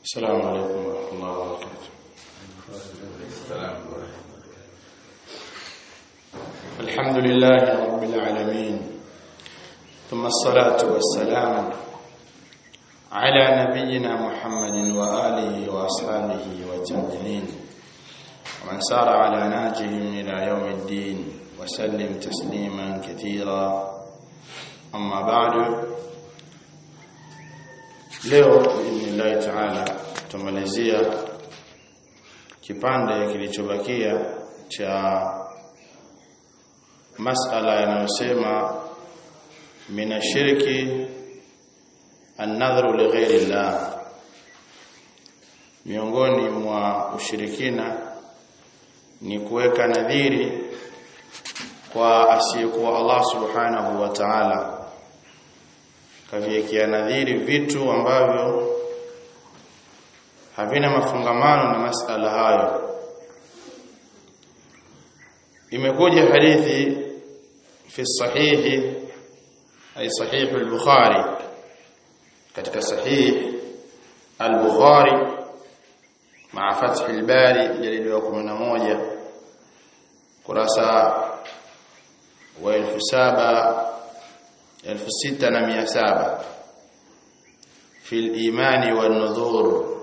السلام عليكم ورحمة الله وبركاته الحمد لله رب العالمين ثم الصلاة والسلام على نبينا محمد وآله وأصحابه والتابعين ومن سار على نهجهم إلى يوم الدين وسلم تسليما كثيرا أما بعد leo biidhnillahi taala tumalizia kipande kilichobakia cha masala yanayosema min shirki an-nadhru li ghairi llah miongoni mwa ushirikina ni kuweka nadhiri kwa asiyekuwa Allah subhanahu wa ta'ala kaviwekea nadhiri vitu ambavyo havina mafungamano na masala hayo imekuja hadithi fi sahihi ay sahih al-bukhari katika sahih al-bukhari مع فتح الباري جلد 11 kurasa wa 1700 elfu sita na mia saba في الإيمان والنذور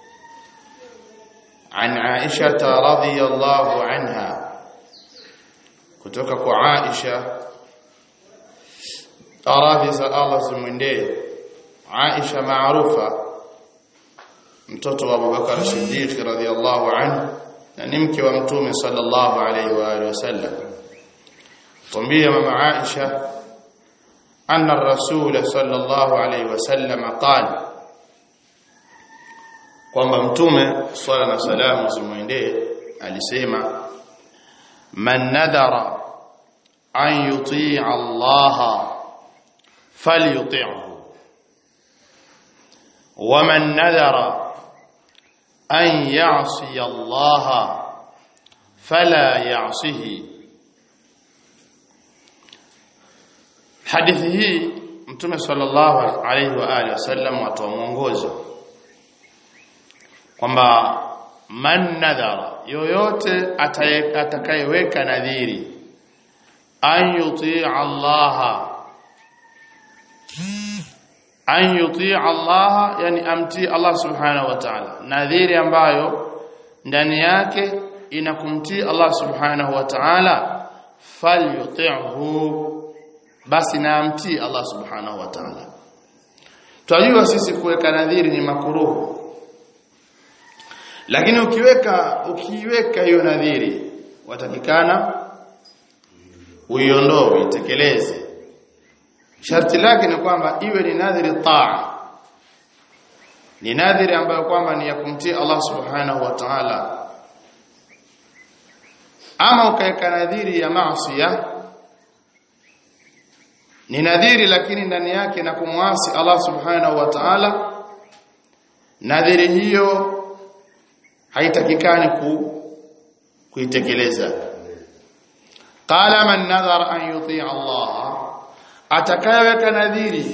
عن عائشة رضي الله عنها kutoka kwa Aisha aradhi za Allah zimwendee Aisha maarufa mtoto wa Abubakar Siddiq radhiyallahu anhu na ni mke wa mtume sallallahu alayhi wa alihi wasallam tumbia mama Aisha أن الرسول صلى الله عليه وسلم قال kwamba mtume swala na salamu zimwendee alisema man nadhara an yutii Allah falyuti'hu wa man nadhara an ya'si Allah fala ya'sihi hadithi hii mtume sallallahu alaihi wa alihi wasallam watoa mwongozo kwamba man nadhara yoyote atakayeweka nadhiri an yutii Allah an yutii Allah yani amtii Allah subhanahu wa ta'ala nadhiri ambayo ndani yake inakumtii Allah subhanahu wa ta'ala falyuti'hu basi naamtii Allah subhanahu wa ta'ala tunajua sisi kuweka nadhiri ni makuruhu lakini ukiweka ukiweka hiyo nadhiri watakikana uiondoe uitekeleze sharti lake ni kwamba iwe ni nadhiri taa ni nadhiri ambayo kwamba ni ya kumtii Allah subhanahu wa ta'ala ama ukaweka nadhiri ya maasiya ni nadhiri lakini ndani yake na kumwasi Allah subhanahu wa ta'ala nadhiri hiyo haitakikani ku kuitekeleza qala man nadhara an yuti Allah atakayeweka nadhiri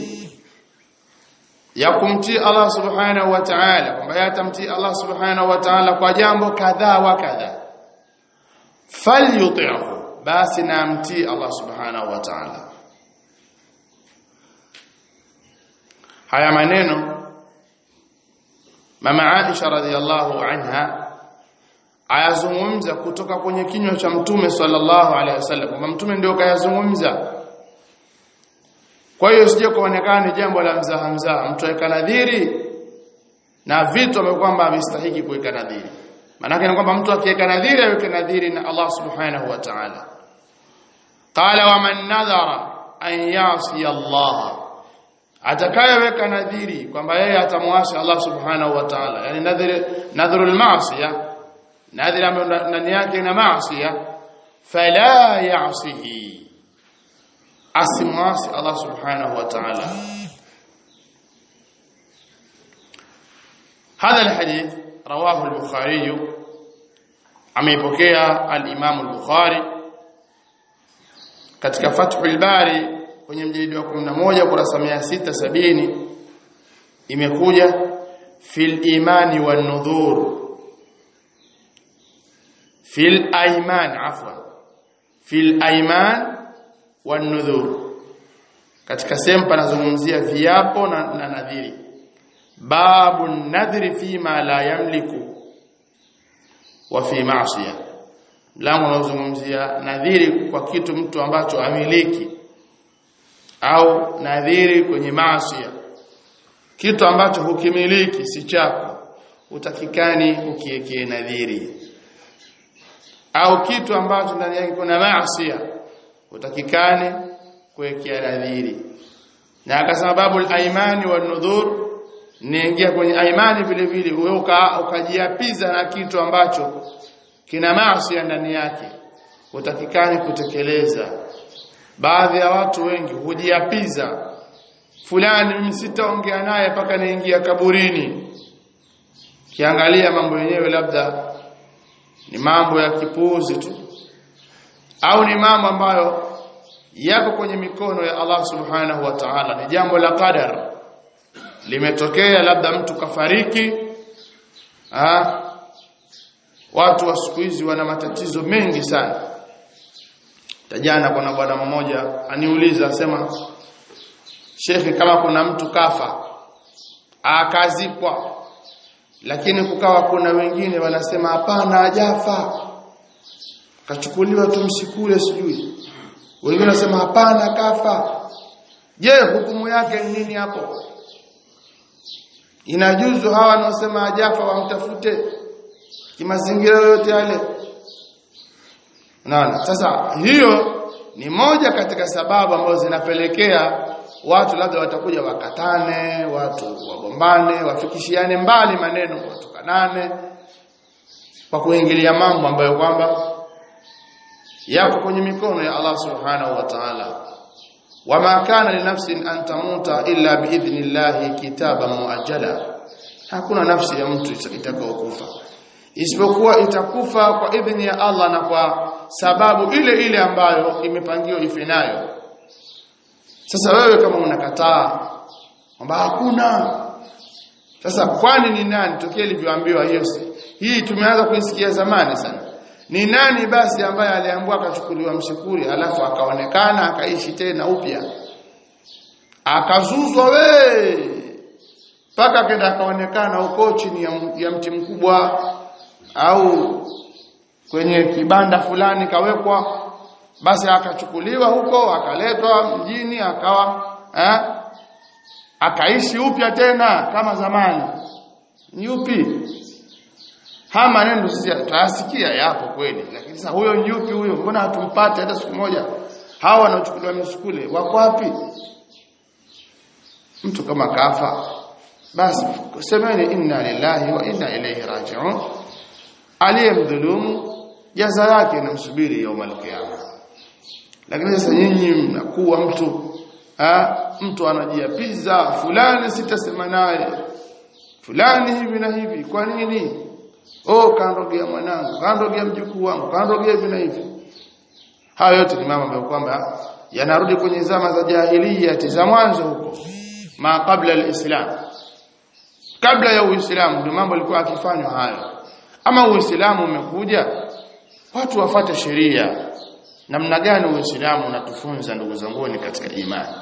ya kumtii Allah subhanahu wa ta'ala kwamba yatamtii Allah subhanahu wa ta'ala kwa jambo kadhaa wa kadhaa falyuti'hu basi namtii Allah subhanahu wa ta'ala haya maneno mama Aisha radhiallahu anha ayazungumza kutoka kwenye kinywa cha mtume sallallahu alaihi wasallam kwamba mtume ndio kayazungumza kwa hiyo sije kuonekana ni jambo la mzaha mzaha mtu aweka nadhiri na vitu ambavyo kwamba amestahili kuweka nadhiri maana ni kwamba mtu akiweka nadhiri aweke nadhiri na Allah subhanahu wa ta'ala qala wa man nadhara an yasi Allah atakayeweka nadhiri kwamba yeye atamwasi Allah subhanahu wa ta'ala yani nadhiri nadhrul ma'siya nadhiri ambayo ndani yake ina maasiya fala ya'sihi asimwasi Allah subhanahu wa ta'ala هذا الحديث رواه البخاري ameipokea al-Imam al-Bukhari katika Fathul Bari kwenye mjilidi wa 11 kurasa 670 imekuja fil imani wan nudhur fil ayman afwan fil ayman wan nudhur katika sehemu panazungumzia viapo na, na nadhiri babu nadhiri fima la yamliku wa fi ma'siyah mlango unaozungumzia nadhiri kwa kitu mtu ambacho amiliki au nadhiri kwenye maasi kitu ambacho hukimiliki si chako utakikani ukiekee nadhiri au kitu ambacho ndani yake kuna maasi utakikani kuwekea nadhiri na akasema babu al-aimani wan nudhur niingia kwenye aimani vile vile wewe ukajiapiza na kitu ambacho kina maasi ndani yake utakikani kutekeleza baadhi ya watu wengi hujiapiza fulani mimi sitaongea naye mpaka niingia kaburini kiangalia mambo yenyewe labda ni mambo ya kipuuzi tu au ni mambo ambayo yako kwenye mikono ya Allah subhanahu wa ta'ala ni jambo la qadar limetokea labda mtu kafariki ah watu wa siku hizi wana matatizo mengi sana tajana kuna bwana mmoja aniuliza asema shekhi kama kuna mtu kafa akazikwa lakini kukawa kuna wengine wanasema hapana hajafa kachukuliwa tu msikule sijui wengine wanasema hapana kafa je hukumu yake ni nini hapo inajuzu hawa wanaosema hajafa wamtafute kimazingira yote yale unaona sasa hiyo ni moja katika sababu ambazo zinapelekea watu labda watakuja wakatane watu wagombane wafikishiane mbali maneno watukanane kwa kuingilia mambo ambayo kwamba yako kwenye mikono ya Allah subhanahu wa ta'ala wama kana linafsin an tamuta illa biidhnillahi kitaban muajjala hakuna nafsi ya mtu itakayokufa isipokuwa itakufa kwa idhini ya Allah na kwa sababu ile ile ambayo imepangiwa ife nayo sasa wewe kama unakataa kwamba hakuna sasa kwani ni nani tokea ilivyoambiwa hiyo hii tumeanza kuisikia zamani sana ni nani basi ambaye aliambiwa akachukuliwa mshukuri alafu akaonekana akaishi tena upya akazuzwa we mpaka kenda akaonekana huko chini ya, ya mti mkubwa au kwenye kibanda fulani kawekwa basi akachukuliwa huko akaletwa mjini akawa eh, akaishi upya tena kama zamani ni upi haya maneno sisi tunasikia yapo kweli lakini sasa huyo yupi huyo mbona hatumpate hata siku moja hawa wanaochukuliwa misukule wako wapi mtu kama kafa basi semeni inna lillahi wa inna ilayhi raji'un aliyemdhulumu jaza yake inamsubiri yaumul qiyama lakini sasa nyinyi mnakuwa mtu ha, mtu anajiapiza fulani sitasema naye fulani hivi na hivi kwa nini oh kaandogea mwanangu kaandogea mjukuu wangu kaandogea hivi na hivi hayo yote ni mambo ambayo kwamba yanarudi kwenye zama za jahiliya za mwanzo huko ma kabla alislam kabla ya uislamu ndio mambo yalikuwa akifanywa hayo ama uislamu umekuja watu wafate sheria namna gani uislamu unatufunza ndugu zanguni katika imani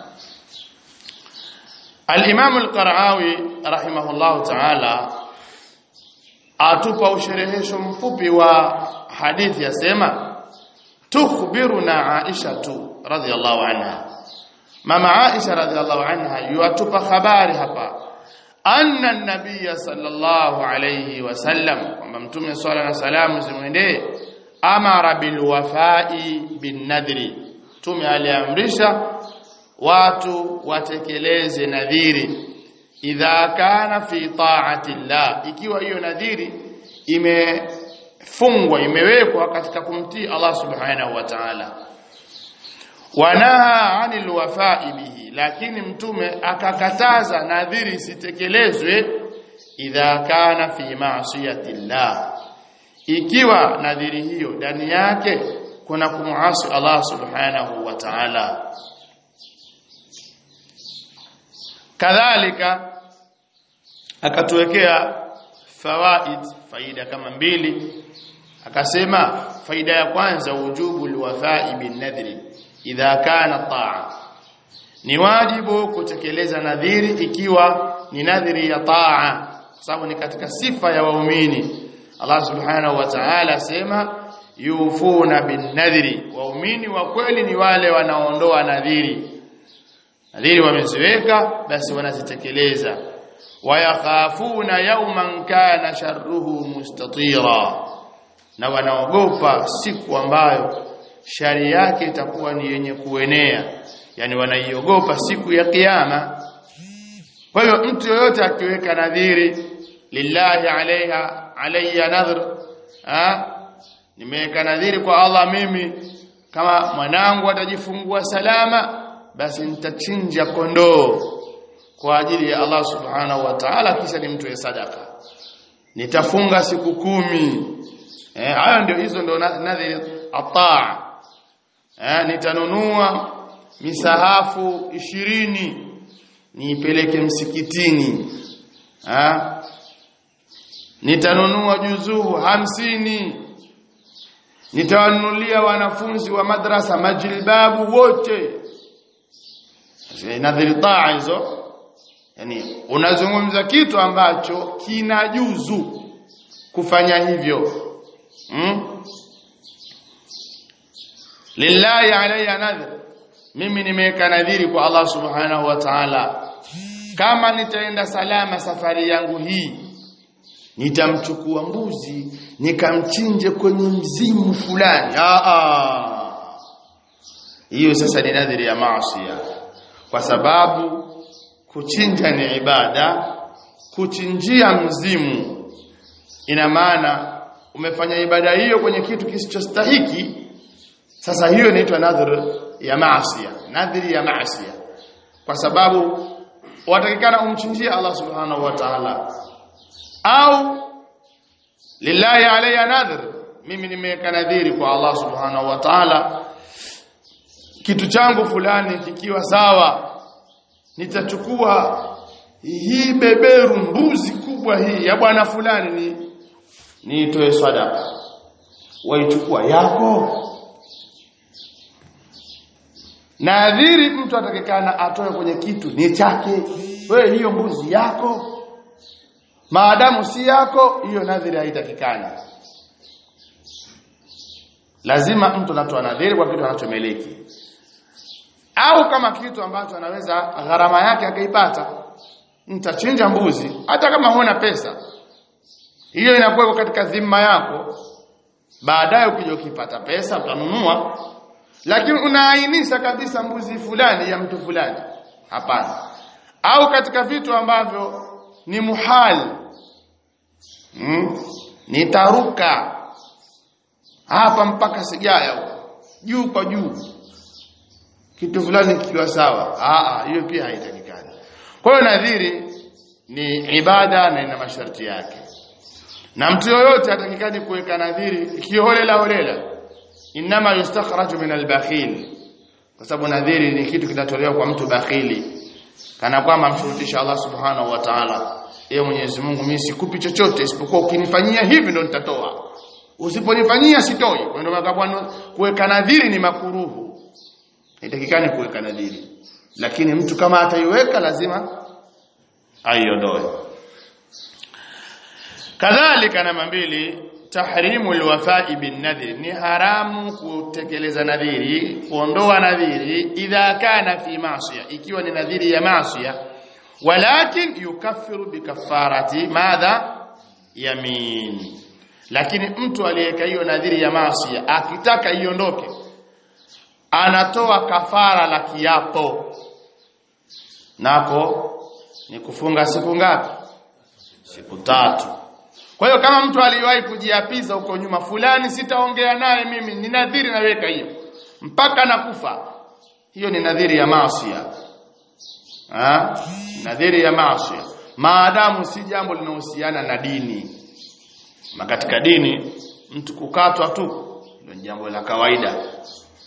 al-Imam al-Qara'awi rahimahullah ta'ala atupa usherehesho mfupi wa hadithi yasema tukhbiruna Aisha tu radhiyallahu anha mama Aisha radhiyallahu anha yuatupa habari hapa anna an-nabiy sallallahu alayhi wasallam kwamba mtume swalla na salamu zimwendee amara bil wafai bin nadri mtume aliamrisha watu watekeleze nadhiri idha kana fi ta'ati llah ikiwa hiyo nadhiri imefungwa imewekwa katika kumtii Allah subhanahu wa ta'ala wanaha anil wafai bihi lakini mtume akakataza nadhiri isitekelezwe idha kana fi ma'siyati llah ikiwa nadhiri hiyo ndani yake kuna kumuasi Allah subhanahu wa ta'ala kadhalika akatuwekea fawaid faida kama mbili akasema faida ya kwanza ujubu alwafai bin nadhri idha kana taa ni wajibu kutekeleza nadhiri ikiwa ni nadhiri ya taa sababu ni katika sifa ya waumini Allah subhanahu wa ta'ala asema yufuna bin nadhri waumini wa kweli ni wale wanaondoa nadhiri nadhiri wameziweka basi wanazitekeleza wayakhafuna yawman kana sharruhu mustatira na wanaogopa siku ambayo shari yake itakuwa ni yenye kuenea yani wanaiogopa siku ya kiyama kwa hiyo mtu yoyote akiweka nadhiri lillahi alaiha alayya nadhr ha nimeweka nadhiri kwa Allah mimi kama mwanangu atajifungua salama basi nitachinja kondoo kwa ajili ya Allah subhanahu wa ta'ala kisha nimtoe sadaka nitafunga siku kumi eh hayo ndio hizo ndio nadhiri ataa eh nitanunua misahafu ishirini niipeleke msikitini eh nitanunua juzuu hamsini nitawanunulia wanafunzi wa madrasa majilbabu wote nadhiri taa hizo yani unazungumza kitu ambacho kinajuzu kufanya hivyo hmm? lillahi alayya nadhr mimi nimeweka nadhiri kwa Allah subhanahu wa ta'ala kama nitaenda salama safari yangu hii nitamchukua mbuzi nikamchinje kwenye mzimu fulani ah hiyo sasa ni nadhiri ya maasi kwa sababu kuchinja ni ibada kuchinjia mzimu ina maana umefanya ibada hiyo kwenye kitu kisichostahiki sasa hiyo inaitwa nadhir ya maasi nadhiri ya maasi kwa sababu watakikana umchinjie Allah subhanahu wa ta'ala au lillahi alayya nadhir mimi nimeweka nadhiri kwa Allah subhanahu wa ta'ala kitu changu fulani kikiwa sawa nitachukua hii beberu mbuzi kubwa hii ya bwana fulani ni niitoe sadaka waichukua yako nadhiri mtu atakikana atoe kwenye kitu ni chake wewe hiyo mbuzi yako maadamu si yako hiyo nadhiri haitakikani lazima mtu anatoa nadhiri kwa kitu anachomiliki au kama kitu ambacho anaweza gharama yake akaipata nitachinja mbuzi hata kama huna pesa hiyo inakuwa katika dhima yako baadaye ukija ukipata pesa utanunua lakini unaainisha kabisa mbuzi fulani ya mtu fulani hapana au katika vitu ambavyo ni muhali hmm? nitaruka hapa mpaka sigaya huko juu kwa juu kitu fulani kikiwa sawa ah hiyo pia haitakikani kwa hiyo nadhiri ni ibada na ina masharti yake na mtu yoyote atakikani kuweka nadhiri kiholela holela inama yustakhraju min albakhil kwa sababu nadhiri ni kitu kinatolewa kwa mtu bakhili kana kwamba mshurutisha Allah subhanahu wa ta'ala yeye Mwenyezi Mungu mimi sikupi chochote isipokuwa ukinifanyia hivi ndo nitatoa usiponifanyia sitoi kwa ndio makabwana kuweka nadhiri ni makuruhu haitakikani kuweka nadhiri lakini mtu kama ataiweka lazima aiondoe kadhalika namba mbili tahrimu alwafa'i bin nadhri ni haramu kutekeleza nadhiri kuondoa nadhiri idha kana fi ma'siya ikiwa ni nadhiri ya ma'siya walakin yukaffiru bikafarati madha yamin lakini mtu aliyeka hiyo nadhiri ya ma'siya akitaka iondoke anatoa kafara la kiapo nako ni kufunga siku ngapi siku tatu kwa hiyo kama mtu aliwahi kujiapiza huko nyuma fulani sitaongea naye mimi ni nadhiri naweka hiyo mpaka nakufa hiyo ni nadhiri ya maasiya ah nadhiri ya maasiya maadamu si jambo linahusiana na dini na katika dini mtu kukatwa tu ndio jambo la kawaida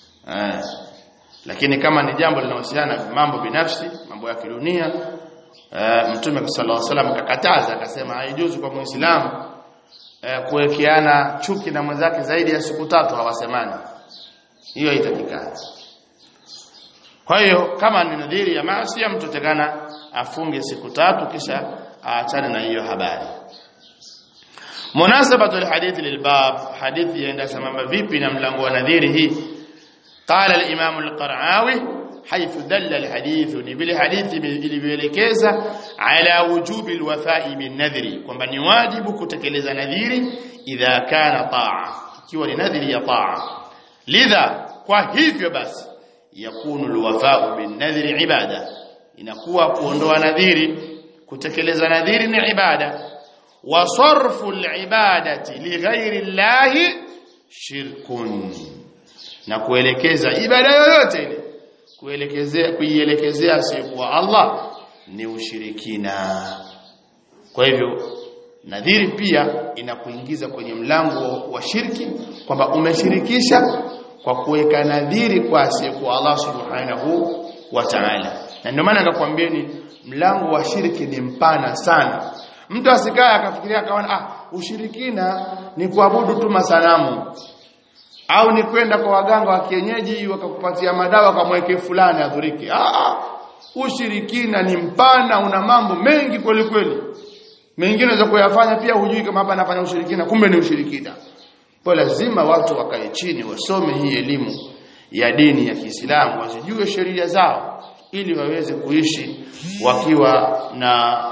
eh lakini kama ni jambo linahusiana na mambo binafsi mambo ya kidunia uh, mtume sallallahu alaihi wasallam akakataza akasema haijuzu kwa muislamu uh, kuwekeana chuki na mwenzake zaidi ya siku tatu hawasemani hiyo haitakikani kwa hiyo kama ni nadhiri ya maasi mtu tekana afunge siku tatu kisha aachane na hiyo habari munasabatu alhadith lilbab hadithi yaenda sambamba vipi na mlango wa nadhiri hii qala al-imam al-qara'awi حيث دل الحديث ni vile hadithi ilivyoelekeza ala wujubi alwafa'i bin nadhri kwamba ni wajibu kutekeleza nadhiri idha kana ta'a ikiwa ni nadhiri ya ta'a lidha kwa hivyo basi yakunu alwafa'u bin nadhri ibada inakuwa kuondoa nadhiri kutekeleza nadhiri ni ibada wa sarfu alibadati lighairi llahi shirkun na kuelekeza ibada yoyote ile kuelekezea kuielekezea asiyekuwa Allah ni ushirikina kwa hivyo nadhiri pia inakuingiza kwenye mlango wa shirki kwamba umeshirikisha kwa kuweka nadhiri kwa asiyekuwa Allah subhanahu wa ta'ala na ndio maana akakwambieni mlango wa shirki ni mpana sana mtu asikae akafikiria akaona ah ushirikina ni kuabudu tu masanamu au ni kwenda kwa waganga wa kienyeji wakakupatia madawa kamweke fulani adhuriki ah ushirikina ni mpana una mambo mengi kweli kweli mengine unaweza kuyafanya pia hujui kama hapa anafanya ushirikina kumbe ni ushirikina kwa lazima watu wakae chini wasome hii elimu ya dini ya Kiislamu wasijue sheria zao ili waweze kuishi wakiwa na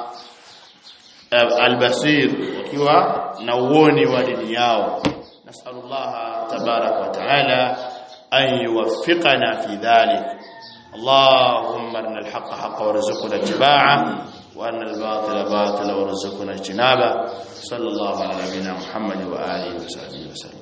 albasir wakiwa na uoni wa dini yao نسأل الله تبارك وتعالى أن يوفقنا في ذلك اللهم أرنا الحق حقا وارزقنا اتباعه وأن الباطل باطلا وارزقنا اجتنابه صلى الله على نبينا محمد وآله وصحبه وسلم